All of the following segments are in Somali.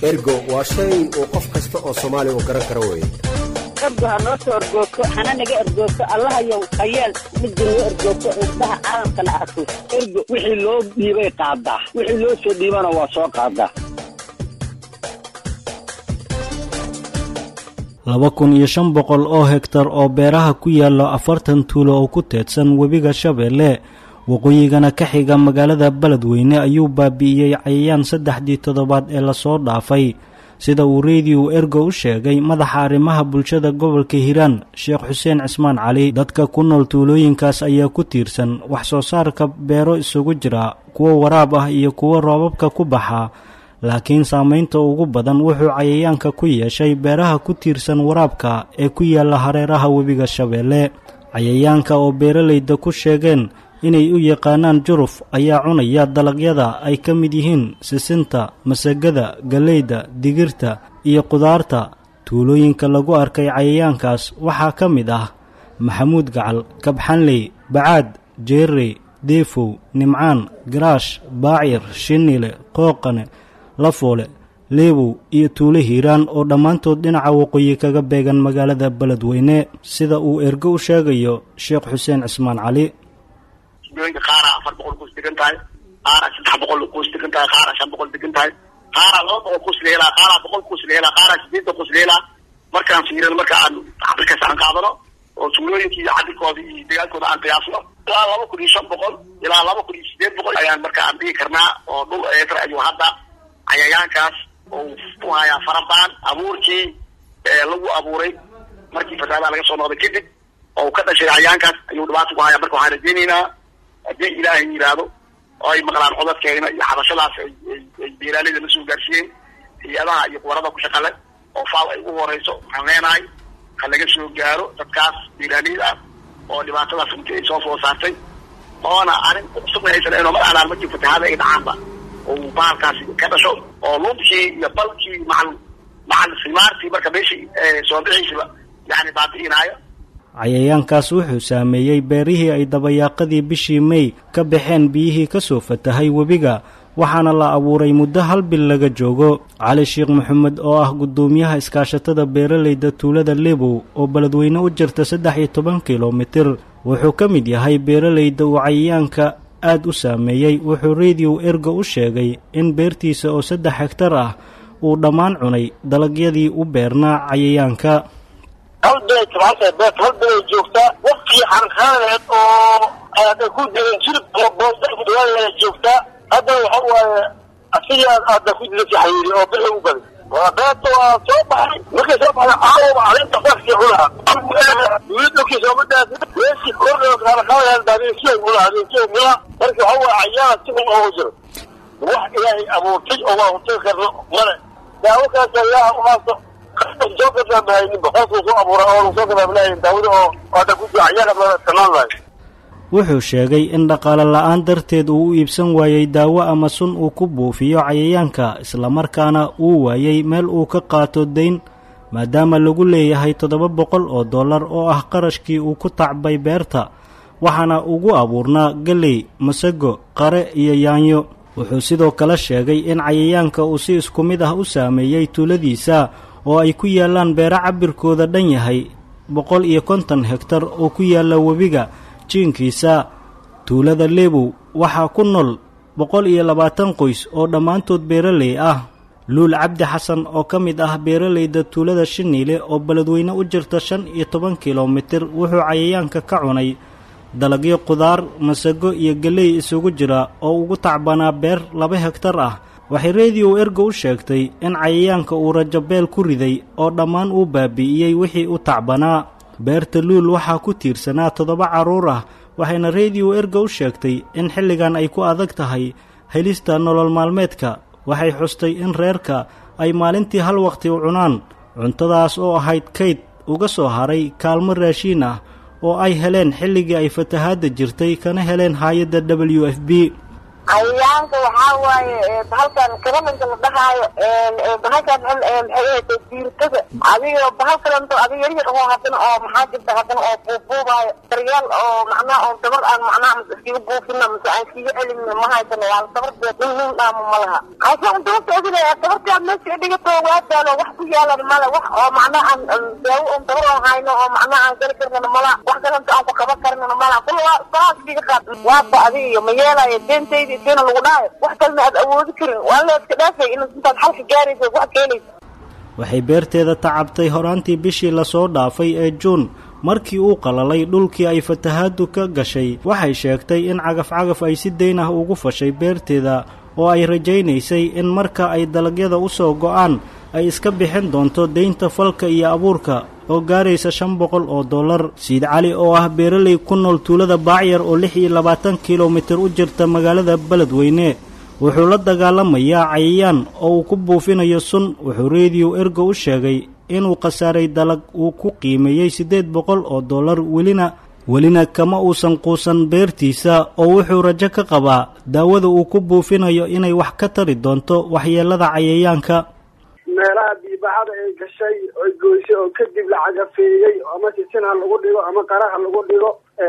ergo waa shay uu qof kasta oo soomaali uu garan karo weeye ergo ha noo soo ergoogto hana naga ergoogto allahayow hayeel midda noo ergoogto indhaha caalamkana arko ergo wixii loo dhiibay qaadaa wixii loo soo dhiibana waa soo qaadaa laba kun iyo shan boqol oo hegtar oo beeraha ku yaalla afartan tuulo oo ku teedsan webiga shabeelle waqooyigana ka xiga magaalada beledweyne ayuu baabi'iyey cayayaan saddexdii toddobaad ee lasoo dhaafay sida uu rediyo ergo u sheegay madaxa arrimaha bulshada gobolka hiiraan sheekh xuseen cismaan cali dadka ku nool tuulooyinkaas ayaa ku tiirsan wax soo saarka beero isugu jira kuwo waraab ah iyo kuwo roobabka ku baxa laakiin saamaynta ugu badan wuxuu cayayaanka ku yeeshay beeraha ku tiirsan waraabka ee ku yaalla hareeraha webiga shabeelle cayayaanka oo beeralayda ku sheegeen inay u yaqaanaan juruf ayaa cunaya dalagyada ay ka mid yihiin sisinta masagada galleyda digirta iyo qudaarta tuulooyinka lagu arkay cayayaankaas waxaa ka mid ah maxamuud gacal kabxanley bacaad jeerey deefow nimcaan garaash baacir shinile qooqane lafoole leebow iyo tuulo hiiraan oo dhammaantood dhinaca waqooyi kaga beegan magaalada beledweyne sida uu ergo u sheegayo sheekh xuseen cismaan cali tuulooyinka qaara afar boqol kuus degan tahay qaara saddex boqol kuus degan tahay qaara shan boqol degan tahay qaara laba boqol kuus la helaa qaara boqol kuus la helaa qaara sideetan kuus la helaa markaan fiirino marka aan cabirkaas aan qaadano oo tuulooyinkii iyo cabirkooda iyo degaankooda aan qiyaasno ilaa laba kun iyo shan boqol ilaa laba kun iyo sideed boqol ayaan marka aan dhigi karnaa oo dhul eetar ayuu hadda cayayaankaas oo ku hayaa farabaan abuurkii lagu abuuray markii fasaadaha laga soo noqday kadib oo ka dhashay cayayaankaas ayuu dhibaata ku hayaa marka waxaan rajaynaynaa haddii ilaahay yidhaahdo oo ay maqlaan codadkeena iyo xabashadaas ay beeraaleyda la soo gaarsiiyeen hay-adaha iyo kuwarada ku shaqale oo faal ay ugu horeyso waxaan leenahay ha laga soo gaaro dadkaas beeraaleyda ah oo dhibaatadaas runtii ay soo food saartay oona arrin cusubna aysan ahayn oo mar alaan markii fatahaada ay dhacaanba oo bahalkaasi ka dhasho oo luubkii iyo balkii macal macal simaartii marka meeshii soo bixiisiba yani baabi'inaayo cayayaankaas wuxuu saameeyey beerihii ay dabayaaqadii bishii mey ka baxeen biyihii ka soo fatahay webiga waxaana la abuuray muddo hal bil laga joogo cali sheekh maxamed oo ah guddoomiyaha iskaashatada beeralayda tuulada lebow oo beledweyne u jirta saddex iyo toban kilomitir wuxuu ka mid yahay beeralayda uu cayayaanka aad u saameeyey wuxuu rediyo ergo u sheegay in beertiisa oo saddex hegtar ah uu dhammaan cunay dalagyadii u beernaa cayayaanka hal bilay tabcanta beerta hal bilay joogtaa waqtigii xarqaaneed oo aada ku diran jirib boosdawaa joogtaa haddana waxa waaye asigii aada ku dilasi xayiri oo bil lagu baday waa beerta waa soo baxay markay soo baxday caawa caleenta fakii cunaa wiilkii sooma dhaafin meeshii kordha xarqaaneed daabinkiyo cunaa habeenkiyo cunaa marka waxa waaye cayaana si xun oogu jiro wax ilaahay abuurtay oo waa hurtay karno male daawo kaas ilaaha umaaso wuxuu sheegay in dhaqaale la-aan darteed uu u iibsan waayey daawo ama sun uu ku buufiyo cayayaanka islamarkaana uu waayey meel uu ka qaato dayn maadaama lagu leeyahay toddoba boqol oo dollar oo ah qarashkii uu ku tacbay beerta waxaana ugu abuurnaa geley masago qare iyo yaanyo wuxuu sidoo kale sheegay in cayayaanka uu si isku mid ah u saameeyey tuuladiisa oo ay ku yaallaan beero cabirkooda dhan yahay boqol iyo konton hegtar oo ku yaalla webiga jiinkiisa tuulada lebow waxaa ku nool boqol iyo labaatan qoys oo dhammaantood beeraley ah luul cabdi xasan oo ka mid ah beeralayda tuulada shiniile oo beledweyne u jirta shan iyo toban kilomitir wuxuu cayayaanka ka cunay dalagyo qudaar masago iyo geley isugu jira oo ugu tacbanaa beer laba hegtar ah waxay rediyo ergo u sheegtay in cayayaanka uu rajabeel ku riday oo dhammaan uu baabi'iyey wixii u tacbanaa beerta luul waxaa ku tiirsanaa toddoba carruur ah waxayna rediyo ergo u sheegtay in xilligan ay ku adag tahay helista nolol maalmeedka waxay xustay in reerka ay maalintii hal waqti u cunaan cuntadaas oo ahayd kayd uga soo haray kaalmo raashiin ah oo ay heleen xilligii ay fatahaadda jirtay kana heleen haayadda w f b cayayaanka waxaa waaye bahalkan karamanka la dhahaayo bahalkan maxay ahayd diirtada adiga bahal kalento adiga yaryar oo haddana oo maxaa jirta haddana oo buubuubaayo daryaal oo macnaha oo dabar aan macnaha mas iskiga buufina mase aan iskiga celin ma haysano waa dabarteed nin nin dhaamo ma laha aysan dabarta oginaya dabartaad meesha dhigato waa daalo wax ku yaalan male wax oo macnaha aan daawo on dabar oo hayno oo macnaha aan geli karnana mala wax kalento aan ku qaban karnana mala kula waa saas iskiga qaad waaba adiga iyo ma yeelayo deentayda isiina lagu dhaayo wax kalena aad awoodi karin waa la iska dhaafay in intaad xalka gaaraysa wax keenaysa waxay beerteeda tacabtay horaantii bishii lasoo dhaafay ee juun markii uu qalalay dhulkii ay fatahaaddu ka gashay waxay sheegtay in cagaf-cagaf ay si dayn ah ugu fashay beerteeda oo ay rajaynaysay in marka ay dalagyada u soo go'aan ay iska bixin doonto deynta falka iyo abuurka oo gaaraysa shan boqol oo dollar siid cali oo ah beeraley ku nool tuulada baacyar oo lix iyo labaatan kilomitir u jirta magaalada beledweyne wuxuu la dagaalamayaa cayayaan oo uu ku buufinayo sun wuxuu rediyo ergo u sheegay inuu khasaaray dalag uu ku qiimeeyey siddeed boqol oo dollar welina welina kama uusan quusan beertiisa oo wuxuu rajo ka qabaa daawada uu ku buufinayo inay wax ka tari doonto waxyeelada cayayaanka meelaha biibaxada ay gashay oy goysay oo kadib la cagafeeyey ama sisin ha lagu dhigo ama qara ha lagu dhigo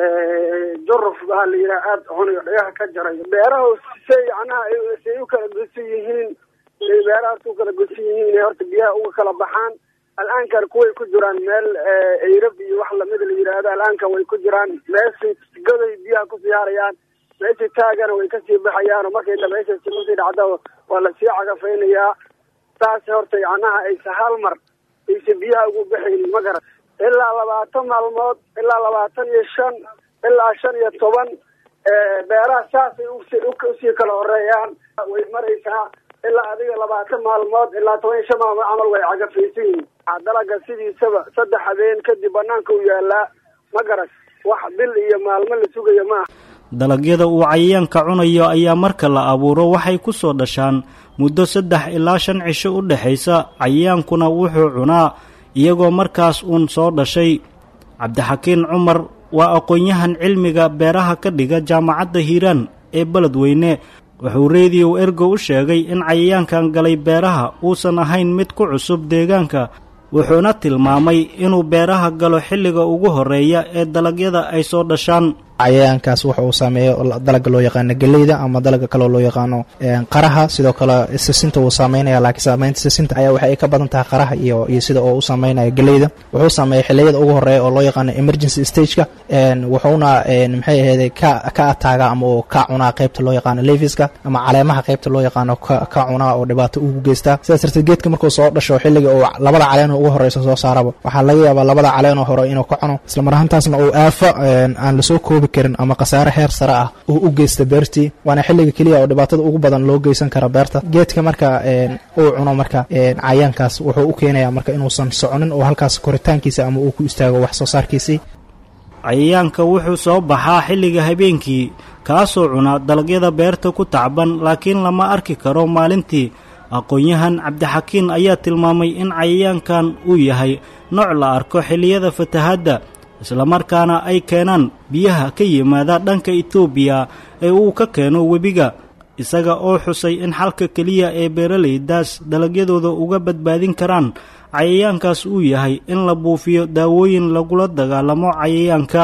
juruf baa la yidhaha aada cuniyo dhagaha ka jaray beeraha say macnaha say u kala gosan yihiin say beerahaas u kala gosan yihiin inay horta biyaha uga kala baxaan al-aankan kuway ku jiraan meel eyrab iyo wax lamida la yidhaahdo al-aankan way ku jiraan meeshay goday biyaha ku siyaarayaan meeshay taagana way kasii baxayaan oo markay dabeysha kusii dhacdo waa lasii cagafaynayaa saas horta macnaha aysa hal mar aysa biyaha ugu baxaynin ma garan ilaa labaatan maalmood ilaa labaatan iyo shan ilaa shan iyo toban beeraha saasay usii kala horeeyaan way maraysaa ilaa adiga labaatan maalmood ilaa toban iyo shan maalmood camal way cagafaysan yihiin dalaga sidiisaba saddex habeen kadib banaanka u yaalaa ma garan wax bil iyo maalmo la sugayo maaha dalagyada uu cayayaanka cunayo ayaa marka la abuuro waxay ku soo dhashaan muddo saddex ilaa shan cisho u dhexaysa cayayaankuna wuxuu cunaa iyagoo markaas uun soo dhashay cabdixakiin cumar waa aqoon-yahan cilmiga beeraha ka dhiga jaamacadda hiiraan ee beledweyne wuxuu rediyo ergo u sheegay in cayayaankan galay beeraha uusan ahayn mid ku cusub deegaanka wuxuuna tilmaamay inuu beeraha galo xilliga ugu horreeya ee dalagyada ay soo dhashaan cayayaankaas waxa uu saameeyo dalaga loo yaqaano geleyda ama dalaga kaloo loo yaqaano qaraha sidoo kale sisinta wuu saameynaya laakiin saameynta sisinta ayaa waxa ay ka badan tahay qaraha iyo iyo sida oo u saameynaya geleyda wuxuu saameeya xiliyada ugu horeeya oo loo yaqaano emergency stageka wuxuuna maxay ahayde ka ka ataaga ama uu ka cunaa qeybta loo yaqaano leviska ama caleemaha qeybta loo yaqaano ka cunaa oo dhibaato ugu geystaa sidaas darteed geedka markuu soo dhasho xilliga uu labada caleen ugu horeysa soo saaraba waxaa laga yaabaa labada caleen oo hore inuu ka cuno isla mar ahaantaasna uu aafo aan lasoo koobi karin ama khasaare heer sare ah uu u geysta beertii waana xilliga keliya oo dhibaatada ugu badan loo geysan kara beerta geedka marka uu cuno marka cayaankaas wuxuu u keenaya marka inuusan soconin oo halkaas koritaankiisa ama uu ku istaago wax soo saarkiisii cayayaanka wuxuu soo baxaa xilliga habeenkii kaasoo cuna dalagyada beerta ku tacban laakiin lama arki karo maalintii aqoon-yahan cabdixakiin ayaa tilmaamay in cayayaankan uu yahay nooc la arko xilliyada fatahaadda islamarkaana ay keenaan biyaha ka yimaada dhanka etoobiya ee uu ka keeno webiga isaga oo xusay in xalka keliya ee beeralaydaas dalagyadooda uga badbaadin karaan cayayaankaas uu yahay in la buufiyo daawooyin lagula dagaalamo cayayaanka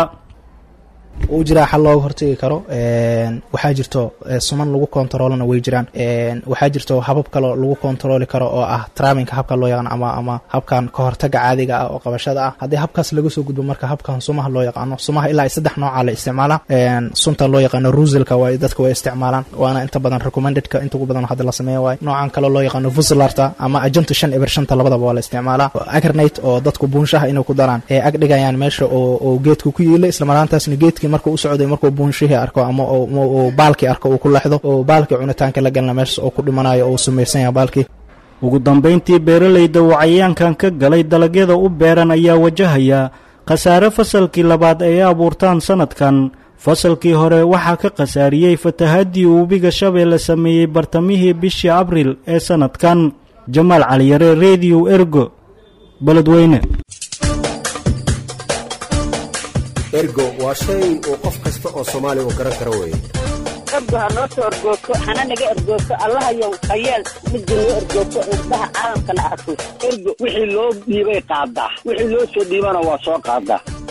uu jiraa xal looga hortegi karo waxaa jirto suman lagu kontaroolana way jiraan waxaa jirto habab kaloo lagu kontarooli karo oo ah traminka habka loo yaqaano ama ama habkan kahortaga caadiga ah oo qabashada ah haddii habkaas laga soo gudbo marka habkan sumaha loo yaqaano sumaha ilaa saddex nooca la isticmaalaa sunta loo yaqaano ruselka waa dadka way isticmaalaan waana inta badan recommendedka inta ugu badan hadda la sameeya waay noocan kaloo loo yaqaano vusilarta ama agento shan eber shanta labadaba waa la isticmaalaa agernate oo dadku buunshaha inay ku daraan ee ag dhigayaan meesha oo geedka ku yiila islamaraantaasna geedka markuu u socday markuu buunshihii arko ama uu baalkii arko uu ku lexdo oo baalkii cunitaanka la galna meeshas oo ku dhimanayo oo uu samaysan yahay baalkii ugu dambayntii beeralayda uu cayayaankan ka galay dalagyada u beeran ayaa wajahaya khasaare fasalkii labaad ay abuurtaan sannadkan fasalkii hore waxaa ka khasaariyey fatahaddii webiga shabeelle sameeyey bartamihii bishii abriil ee sannadkan jamaal caliyare rediyo ergo beledweyne ergo waa shay uu qof kasta oo soomaaliya uu garan karo weeye ergo ha noo soo ergoogto hana naga ergoogto allahayow hayeel midda noo ergoogto indhaha caalamkana arko ergo wixii loo dhiibay qaadaa wixii loo soo dhiibana waa soo qaadaa